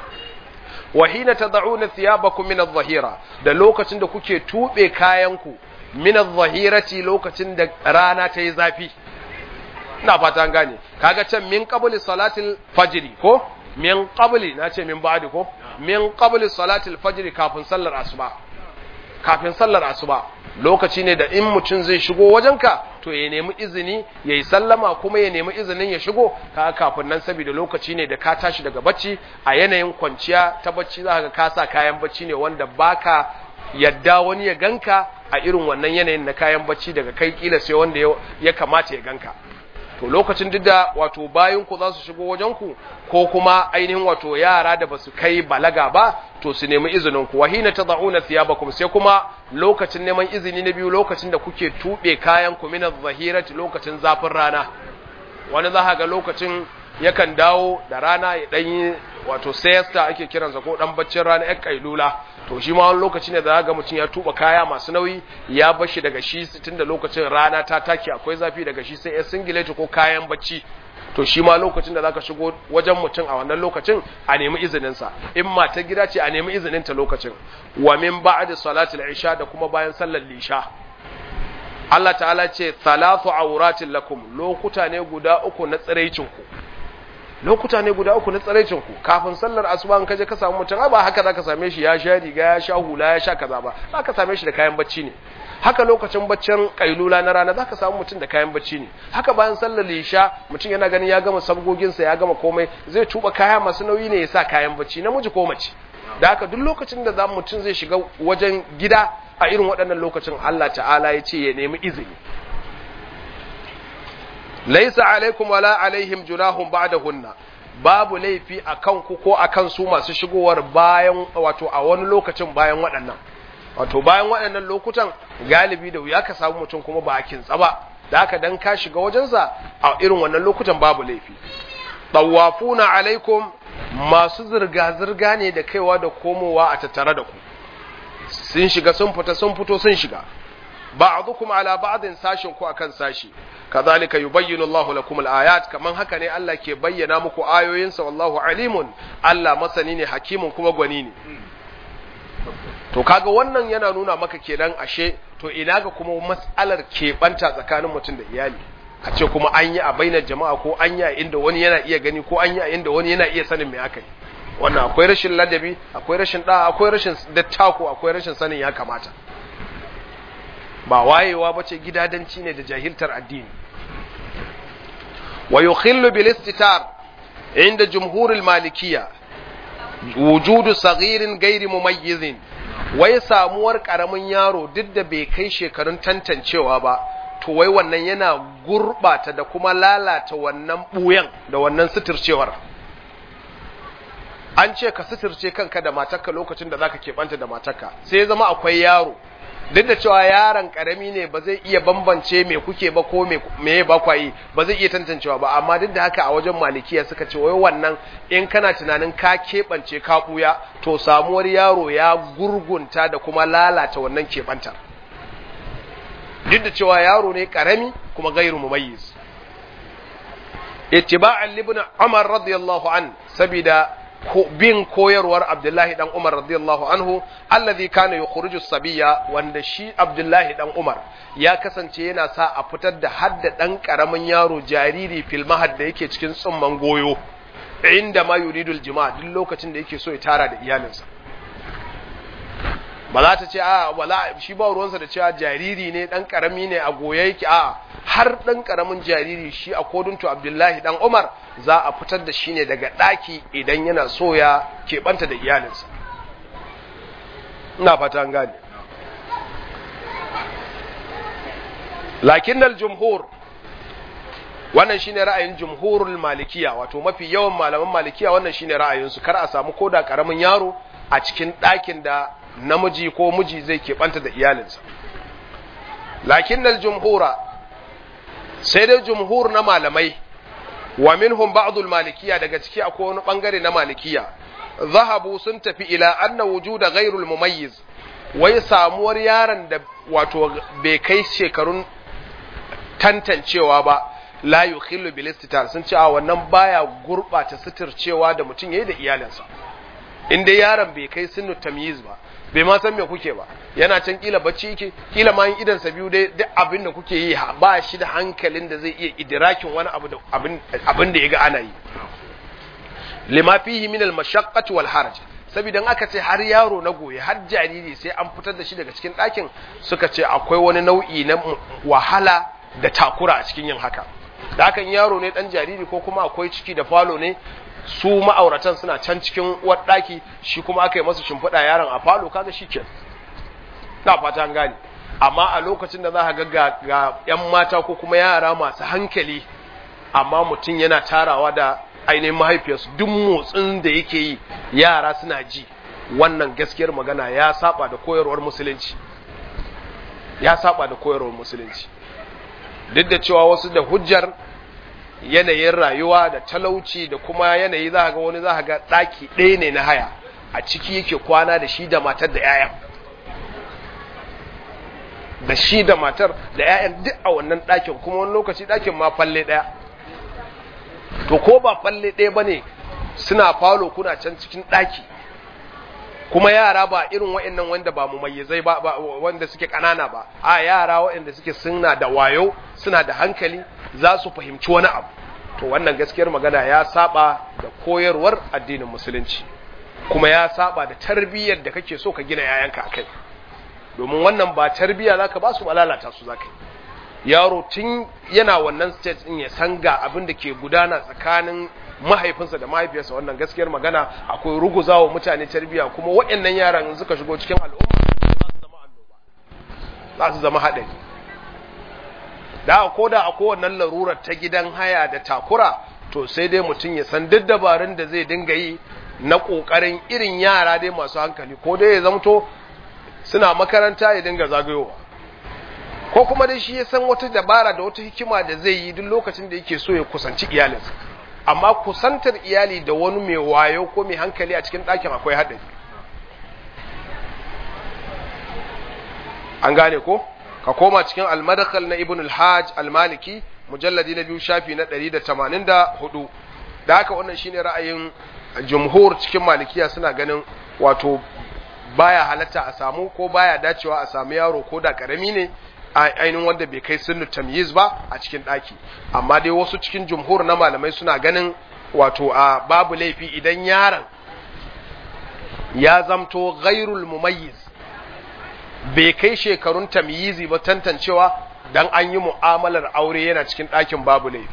wa hina tad'una thiyabakum min adh-dhahira da lokacin da kuke tube kayanku min adh-dhahirati lokacin da rana ta yi zafi ina fata an gane kaga can min qabli salatil fajr ko min qabli na ce min ba'di ko min qabli salatil fajr kafin sallar asuba kafin sallar asuba lokaci ne da in mutum zai shigo wajenka to ya nemi izini ya yi sallama kuma ya nemi izinin ya shigo ka kafin nan saboda lokaci ne da ka tashi daga bacci a yanayin kwanciya ta bacci za ka kasa kayan bacci ne wanda baka yadda wani ya ganka a irin wannan yanayin na kayan bacci daga kai kila sai wanda ya kamata ya ganka to lokacin duk da wato bayan ku za su shigo wajen ku ko kuma ainihin wato yara da basu kai balaga ba to su nemi izinin ku wahina tad'una thiyabakum sai kuma lokacin neman izini na biyu lokacin da kuke tube kayan ku min adh lokacin zafin rana wani za ga lokacin yakan dawo da rana ya dan wato siesta ake kiransa ko dan baccin rana ya kailula to shi ma wani lokaci ne da ga mutum ya tuba kaya masu nauyi ya bashi daga shi tun da lokacin rana ta take akwai zafi daga shi sai ya singileti ko kayan bacci to shi ma lokacin da zaka shigo wajen mutum a wannan lokacin a nemi izinin sa in mata gida ce a nemi izinin ta lokacin wa min ba'da salatul isha da kuma bayan sallar lisha Allah ta'ala ce thalathu auratin lakum lokuta ne guda uku na tsiraicin ku lokuta ne guda uku na tsaraicin ku kafin sallar asuba in kaje ka samu mutum ba haka zaka same shi ya sha riga ya sha hula ya sha kaza ba zaka same shi da kayan bacci ne haka lokacin baccin kailula na rana zaka samu mutum da kayan bacci ne haka bayan sallar lisha mutum yana ganin ya gama sabgogin sa ya gama komai zai tuba kaya masu nauyi ne ya sa kayan bacci namiji ko mace da haka duk lokacin da zamu mutum zai shiga wajen gida a irin waɗannan lokacin Allah ta'ala ya ce ya nemi izini laisa alaikum wala alaihim junahum ba'dahunna babu laifi akan ku ko akan su masu shigowar bayan wato a wani lokacin bayan waɗannan wato bayan waɗannan lokutan galibi da wuya ka samu mutum kuma ba a kintsa ba da haka dan ka shiga wajensa a irin wannan lokutan babu laifi tawafuna alaikum masu zirga zirga ne da kaiwa da komowa a tattare da ku sun shiga sun fita sun fito sun shiga ba'dukum ala ba'din sashin ku akan sashi kazalika yubayyinu Allahu lakum al-ayat kaman haka ne Allah ke bayyana muku ayoyinsa wallahu alimun Allah masani ne hakimun kuma gwani ne to kaga wannan yana nuna maka kenan ashe to ina ga kuma matsalar keɓanta tsakanin mutum da iyali a ce kuma an yi a bainar jama'a ko an yi a inda wani yana iya gani ko an yi a inda wani yana iya sanin me aka yi wannan akwai rashin ladabi akwai rashin da akwai rashin dattako akwai rashin sanin ya kamata ba wayewa bace gidadanci ne da jahiltar addini wa yukhillu bil istitar inda jumhurul malikiyya wujudu saghirin gairi mumayyizin wai samuwar karamin yaro duk da bai kai shekarun tantancewa ba to wai wannan yana gurbata da kuma lalata wannan buyan da wannan suturcewar an ce ka suturce kanka da matarka lokacin da zaka keɓanta da matarka sai ya zama akwai yaro duk da cewa yaron karami ne ba zai iya bambance me kuke ba ko me ba kwayi ba zai iya tantancewa ba amma duk da haka a wajen malikiya suka ce wai wannan in kana tunanin ka keɓance ka ɓuya to samuwar yaro ya gurgunta da kuma lalata wannan keɓantar duk da cewa yaro ne karami kuma gairu mumayyiz ittiba'an libn umar radiyallahu an sabida bin koyarwar Abdullahi dan Umar radiyallahu anhu allazi kana yukhruju sabiya wanda shi Abdullahi dan Umar ya kasance yana sa a fitar da hadda dan karamin yaro jariri fil mahad da yake cikin tsumman goyo inda ma yuridul jima duk lokacin da yake so ya tara da iyalinsa ba za ta ce a wala shi ba ruwansa da cewa jariri ne dan karami ne a goye yake a har dan karamin jariri shi a kodunto Abdullahi dan Umar za a fitar da shi ne daga daki idan yana so ya keɓanta da iyalinsa ina fata an gane lakinnal jumhur wannan shine ra'ayin jumhurul malikiya wato mafi yawan malaman malikiya wannan shine ra'ayinsu kar a samu koda karamin yaro a cikin ɗakin da namiji ko miji zai keɓanta da iyalinsa lakinnal jumhura sai dai jumhur na malamai wa minhum ba'dul malikiya daga ciki akwai wani bangare na malikiya zahabu sun tafi ila anna wujuda ghairul mumayyiz wai samuwar yaron da wato bai kai shekarun tantancewa ba la yukhillu bil istitar sun ce a wannan baya gurbata suturcewa da mutum yayi da iyalinsa in dai yaron bai kai sinu tamyiz ba bai ma san me kuke ba yana can kila bacci yake kila ma idan sa biyu dai duk abin da kuke yi ba shi da hankalin da zai iya idrakin wani abu da abin abin da yaga ana yi lima fihi min al mashaqqati wal haraj saboda aka ce har yaro na goye har jariri sai an fitar da shi daga cikin ɗakin suka ce akwai wani nau'i na wahala da takura a cikin yin haka da hakan yaro ne dan jariri ko kuma akwai ciki da falo ne su ma'auratan suna can cikin uwar ɗaki shi kuma aka yi masa shimfiɗa yaron a falo kaga shi ke na fata an gane amma a lokacin da za ka ga ga yan mata ko kuma yara masu hankali amma mutum yana tarawa da ainihin mahaifiyarsu duk motsin da yake yi yara suna ji wannan gaskiyar magana ya saba da koyarwar musulunci ya saba da koyarwar musulunci duk da cewa wasu da hujjar yanayin rayuwa da talauci da kuma yanayi za ga wani za ga ɗaki ɗaya ne na haya a ciki yake kwana da shi da matar da 'ya'yan da shi da matar da 'ya'yan duk a wannan ɗakin kuma wani lokaci ɗakin ma falle ɗaya to ko ba falle ɗaya ba ne suna falo kuna can cikin ɗaki kuma yara ba irin waɗannan wanda ba mumayyizai ba wanda suke ƙanana ba a yara waɗanda suke suna da wayo suna da hankali za su fahimci wani abu to wannan gaskiyar magana ya saba da koyarwar addinin musulunci kuma ya saba da tarbiyyar da kake so ka gina yayanka akai domin wannan ba tarbiyya zaka ba su lalata su zaka yaro tun yana wannan stage din ya san ga abin da ke gudana tsakanin mahaifinsa da mahaifiyarsa wannan gaskiyar magana akwai ruguzawa mutane tarbiyya kuma waɗannan yaran suka shigo cikin al'umma za su zama annoba za su zama haɗari da ko da a kowannan larurar ta gidan haya da takura to sai dai mutum ya san duk dabarun da zai dinga yi na ƙoƙarin irin yara dai masu hankali ko dai ya zamto suna makaranta ya dinga zagayowa ko kuma dai shi ya san wata dabara da wata hikima da zai yi duk lokacin da yake so ya kusanci iyalinsa amma kusantar iyali da wani mai wayo ko mai hankali a cikin ɗakin akwai haɗari an gane ko ka koma cikin almadakal na ibn al-hajj al-maliki mujalladi na biyu shafi na 184 da haka wannan shine ra'ayin jumhur cikin malikiya suna ganin wato baya halatta a samu ko baya dacewa a samu yaro ko da karami ne ainihin wanda bai kai sunnu tamyiz ba a cikin ɗaki amma dai wasu cikin jumhur na malamai suna ganin wato a babu laifi idan yaron ya zamto ghairul mumayyiz bai kai shekarun tamyizi ba tantancewa dan an yi mu'amalar aure yana cikin ɗakin babu laifi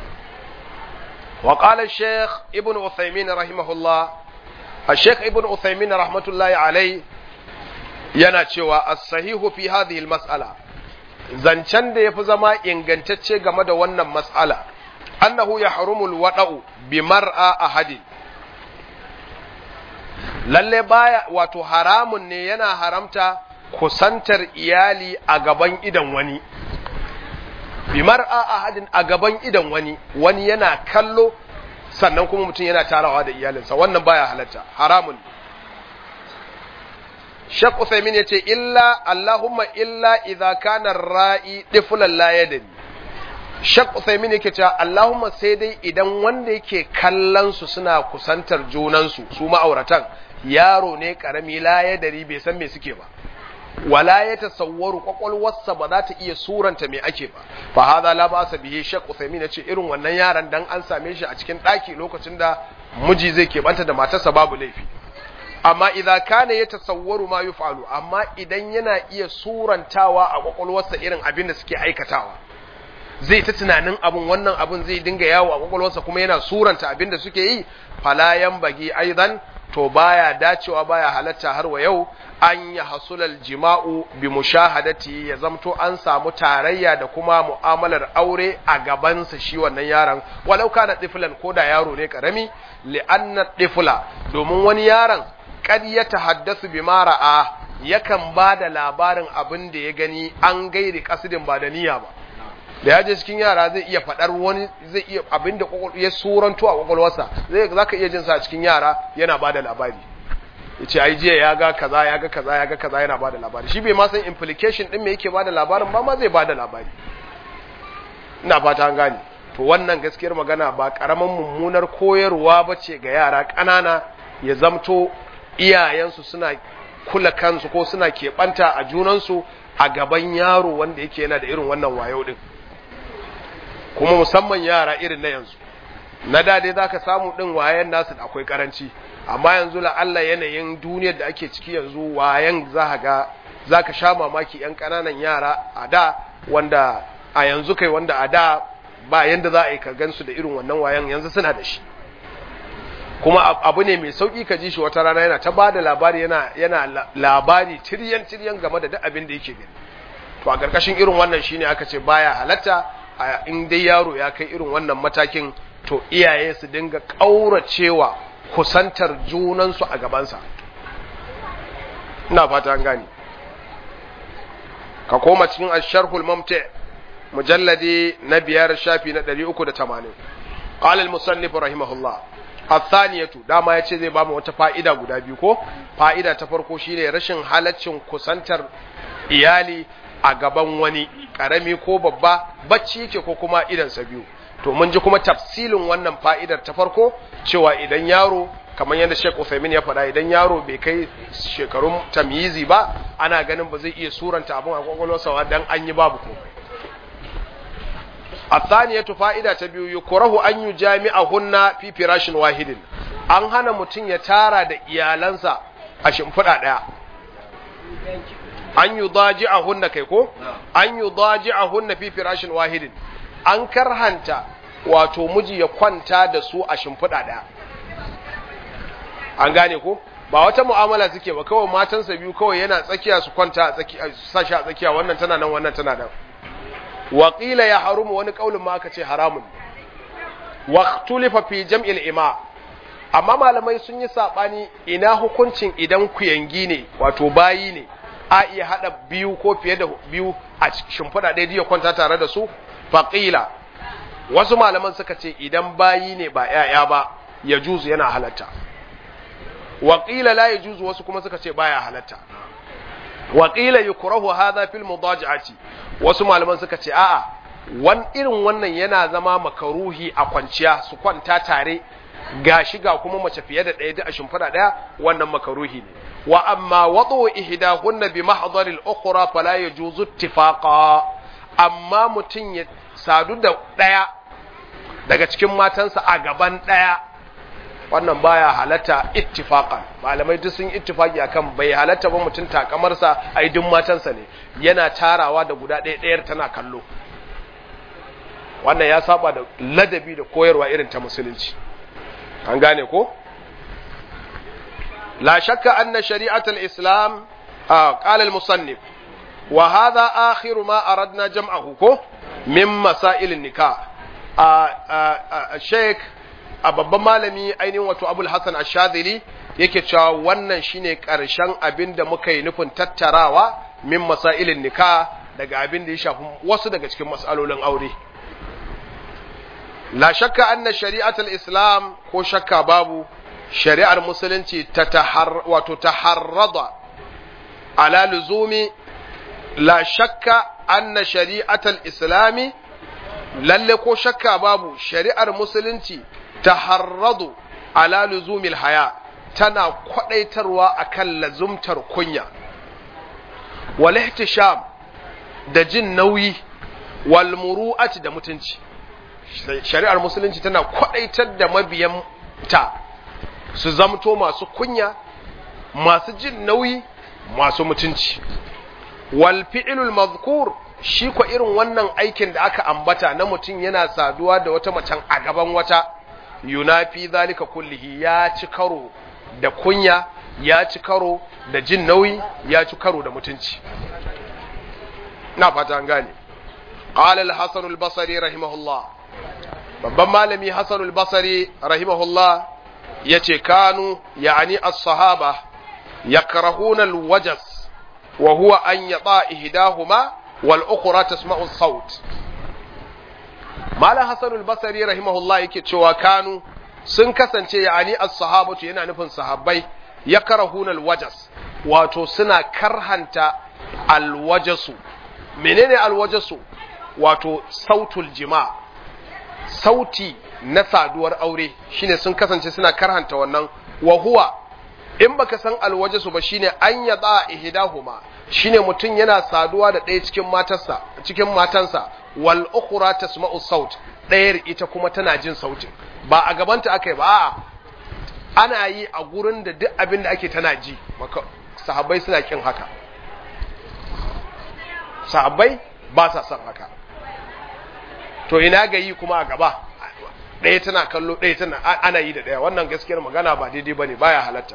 وقال الشيخ ابن عثيمين رحمه الله الشيخ ابن عثيمين رحمة الله عليه yana cewa as-sahihu fi hadhihi al-mas'ala zancen da yafi zama ingantacce game da wannan mas'ala annahu yahrumu al-wada'u bi mar'a ahadin lalle baya wato haramun ne yana haramta kusantar iyali a gaban idan wani bi mar'a ahadin a gaban idan wani wani yana kallo sannan kuma mutum yana tarawa da iyalinsa wannan baya halatta haramun Sheikh Uthaymeen yace illa Allahumma illa idza kana ra'i tiflan la yadri Sheikh Uthaymeen yake cewa Allahumma sai dai idan wanda yake kallon su suna kusantar junan su su ma'auratan yaro ne karami la yadri bai san me suke ba wala ya tasawwaru kwakwalwarsa ba za ta iya suranta me ake ba fa hadha la ba'sa bihi Sheikh Uthaymeen yace irin wannan yaran dan an same shi a cikin daki lokacin da miji zai keɓanta da matarsa babu laifi amma idan kana ya tasawwaru ma yuf'alu amma idan yana iya surantawa a kwakwalwarsa irin abin da suke aikatawa zai ta tunanin abun wannan abun zai dinga yawo a kwakwalwarsa kuma yana suranta abin da suke yi fala bagi aidan to baya dacewa baya halatta har wa yau an ya hasulal jima'u bi mushahadati ya zamto an samu tarayya da kuma mu'amalar aure a gabansa shi wannan yaron walau kana tiflan ko da yaro ne karami li'anna tifla domin wani yaron kad ya tahaddasu bima ra'a yakan ba da labarin abin da ya gani an gairi kasidin ba da niyya ba da ya je cikin yara zai iya faɗar wani zai iya abin da ya suranto a kwakwalwarsa zai za ka iya jin sa cikin yara yana ba da labari ya ce ai jiya ya ga kaza ya ga kaza ya ga kaza yana ba da labari shi bai ma san implication ɗin me yake ba da labarin ba ma zai ba da labari ina fata an gane to wannan gaskiyar magana ba karaman mummunar koyarwa ba ce ga yara ƙanana ya zamto iyayensu suna kula kansu ko suna keɓanta a junansu a gaban yaro wanda yake yana da irin wannan wayo ɗin kuma musamman yara irin na yanzu na da dai zaka samu din wayan nasu da akwai karanci amma yanzu la Allah yanayin duniyar da ake ciki yanzu wayan za ga zaka sha mamaki yan kananan yara a da wanda a yanzu kai wanda a da ba yanda za a yi ka gansu da irin wannan wayan yanzu suna da shi kuma abu ne mai sauki ka ji shi wata rana yana ta bada labari yana yana labari tiryan tiryan game da duk abin da yake gani to a karkashin irin wannan shine aka ce baya halatta in dai yaro ya kai irin wannan matakin to iyaye su dinga ƙauracewa kusantar junansu a gabansa ina fata an gani ka koma cikin asharhul mamta mujalladi na biyar shafi na 380 qala al-musannif rahimahullah athaniyatu dama yace zai ba mu wata fa'ida guda biyu ko fa'ida ta farko shine rashin halaccin kusantar iyali a gaban wani karami ko babba bacci yake ko kuma idansa biyu to mun ji kuma tafsilin wannan fa'idar ta farko cewa idan yaro kamar yadda Sheikh Uthaymeen ya faɗa idan yaro bai kai shekarun tamyizi ba ana ganin ba zai iya suranta abin a kwakwalwarsa dan an yi babu komai الثانية فائدة تبيو يكره أن يجامعهن في فراش واحد an hana mutum ya tara da iyalansa a shimfiɗa ɗaya an yi daji a hunna kai ko? an yi daji a hunna fi firashin wahidin an karhanta wato miji ya kwanta da su a shimfiɗa ɗaya an gane ko? ba wata mu'amala suke ba kawai matansa biyu kawai yana tsakiya su kwanta a tsakiya sashi a tsakiya wannan tana nan wannan tana nan waƙila ya harumu wani ƙaulin ma aka ce haramun waqtulifa fi jam'il ima amma malamai sun yi saɓani ina hukuncin idan kuyangi ne wato bayi ne a iya haɗa biyu ko fiye da biyu a shimfiɗa ɗaya ya kwanta tare da su faƙila wasu malaman suka ce idan bayi ne ba ‘ya'ya ba ya juzu yana halatta waƙila la ya juzu wasu kuma suka ce baya halatta waƙila yukrahu hadha fil mudaji'ati wasu malaman suka ce a'a wan irin wannan yana zama makaruhi a kwanciya su kwanta tare ga shiga kuma mace fiye da ɗaya a shimfiɗa ɗaya wannan makaruhi ne wa amma wadu ihdahunna bi mahdharil ukhra fala yajuzu ittifaqa amma mutun ya sadu da daya daga cikin matansa a gaban daya wannan baya halatta ittifaqan malamai duk sun ittifaki akan bai halatta ba mutun takamarsa ai duk matansa ne yana tarawa da guda ɗaya ɗayar tana kallo wannan ya saba da ladabi da koyarwa irin ta musulunci an gane ko la shakka anna shari'atul islam qala al-musannif wa hadha akhiru ma aradna jam'ahu ko min masail nikah a sheikh a babban malami ainihin wato abul hasan ash-shadhili yake cewa wannan shine karshen abin da muka yi nufin tattarawa min masailin nikah daga abin da ya shafi wasu daga cikin mas'alolin aure la shakka anna shari'atul islam ko shakka babu shari'ar musulunci ta tahar wato taharrada ala luzumi la shakka anna shari'atul islami lalle ko shakka babu shari'ar musulunci taharradu ala luzumil haya tana kwadaitarwa akan lazumtar kunya wal ihtisham da jin nauyi wal muru'ati da mutunci shari'ar musulunci tana kwadaitar da mabiyan ta su zamto masu kunya masu jin nauyi masu mutunci wal fi'lul mazkur shi ko irin wannan aikin da aka ambata na mutum yana saduwa da wata macen a gaban wata yunafi zalika kullihi ya ci karo da kunya ya ci karo da jin nauyi ya ci karo da mutunci na fata an gane qala al-hasan al-basri rahimahullah babban malami hasan al-basri rahimahullah yace kanu ya'ani as-sahaba yakrahuna al-wajas wa huwa an yata ihdahuma wal ukhra tasma'u as-saut malam hasan al-basri rahimahullah yake cewa kanu sun kasance ya'ani as-sahabatu yana nufin sahabbai yakrahuna al-wajas wato suna karhanta al-wajasu menene al-wajasu wato sautul jima sauti na saduwar aure shine sun kasance suna karhanta wannan wa huwa in baka san alwajasu ba shine an yada ihdahuma shine mutum yana saduwa da ɗaya cikin matarsa cikin matansa wal ukhra tasma'u saut ɗayar ita kuma tana jin sautin ba a gabanta akai ba a'a ana yi a gurin da duk abin da ake tana ji sahabbai suna kin haka sahabbai ba sa son haka to ina ga yi kuma a gaba ɗaya tana kallo ɗaya tana ana yi da ɗaya wannan gaskiyar magana ba daidai bane baya halatta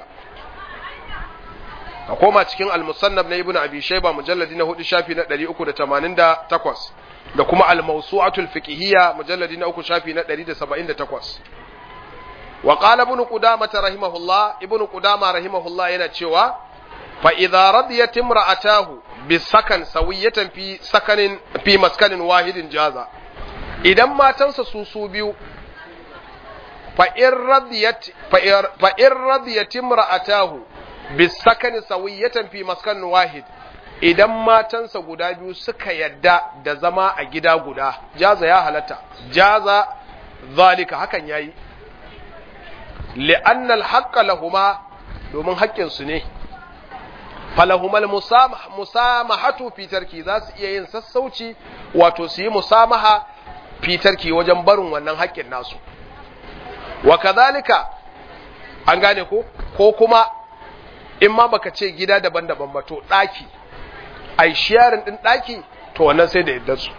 a koma cikin al-musannaf na ibnu abi shayba mujalladi na hudu shafi na 388 da kuma al-mawsu'atul fiqhiyya mujalladi na uku shafi na 178 wa qala ibnu qudamah rahimahullah ibnu qudamah rahimahullah yana cewa fa idza radiyat imra'atahu bi sakan sawiyatan fi sakanin fi maskanin wahidin jaza idan matansa su su biyu fa in radiyat fa in radiyat imra'atahu bisakani sawiyatan fi maskan wahid idan matansa guda biyu suka yadda da zama a gida guda jaza ya halatta jaza zalika hakan yayi li'anna al-haqqa lahuma domin haƙƙin su ne falahumal musamahatu fi tarki za su iya yin sassauci wato su yi musamaha fi tarki wajen barin wannan haƙƙin nasu wa kadhalika an gane ko ko kuma in ma baka ce gida daban-daban ba to ɗaki ai sharing ɗin ɗaki to wannan sai da yadda su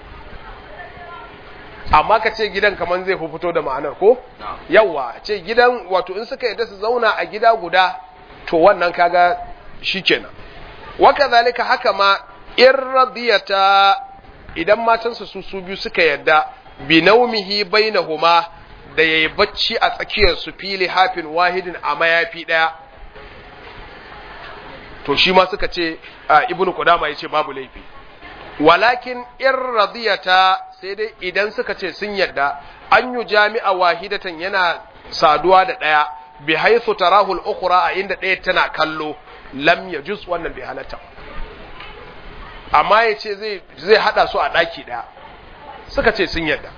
amma ka ce gidan kaman zai fi fito da ma'anar ko yawa ce gidan wato in suka yadda su zauna a gida guda to wannan kaga shikenan waka zalika haka ma in radiyata idan matansu su su biyu suka yadda bi naumihi bainahuma da yayi bacci a tsakiyar su fili hafin wahidin a mayafi daya to shi ma suka ce ibnu qudama yace babu laifi walakin in radiyata sai dai idan suka ce sun yadda an yu jami'a wahidatan yana saduwa da daya bi haythu tarahu al-ukhra a inda daya tana kallo lam yajuz wannan bai halatta amma yace zai zai hada su a daki daya suka ce sun yadda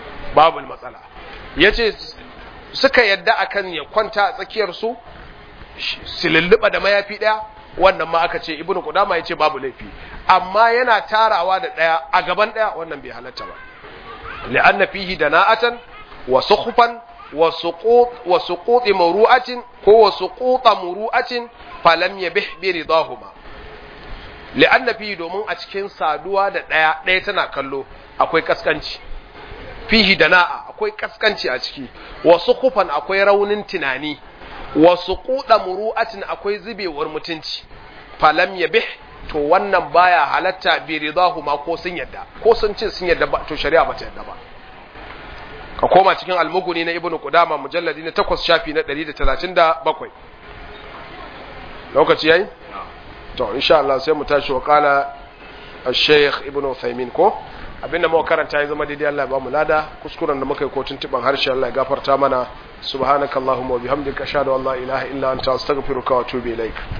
babu matsala yace suka yadda akan ya kwanta a tsakiyar su sililliba da mayafi daya wannan ma aka ce ibnu qudama yace babu laifi amma yana tarawa da daya a gaban daya wannan bai halatta ba li'anna fihi dana'atan wa sukhfan wa suqut wa suqut muru'atin ko wa suquta muru'atin falam yabih bi ridahuma li'anna fihi domin a cikin saduwa da daya daya tana kallo akwai kaskanci fihi dana'a akwai kaskanci a ciki wa sukhfan akwai raunin tunani wa suquda muru'atin akwai zubewar mutunci falam yabih to wannan baya halatta bi ridahuma ko sun yadda ko sun ce sun yadda ba to shari'a bata yadda ba ka koma cikin almuguni na ibnu qudama mujalladi na 8 shafi na 137 lokaci yayi to insha Allah sai mu tashi wa qala al-shaykh ibnu Uthaymin ko abinda muka karanta ya zama daidai Allah ya ba mu lada kuskuren da muka yi ko tuntuban harshe Allah ya gafarta mana subhanakallahumma wa bihamdika ashhadu an la ilaha illa anta astaghfiruka wa atubu ilaik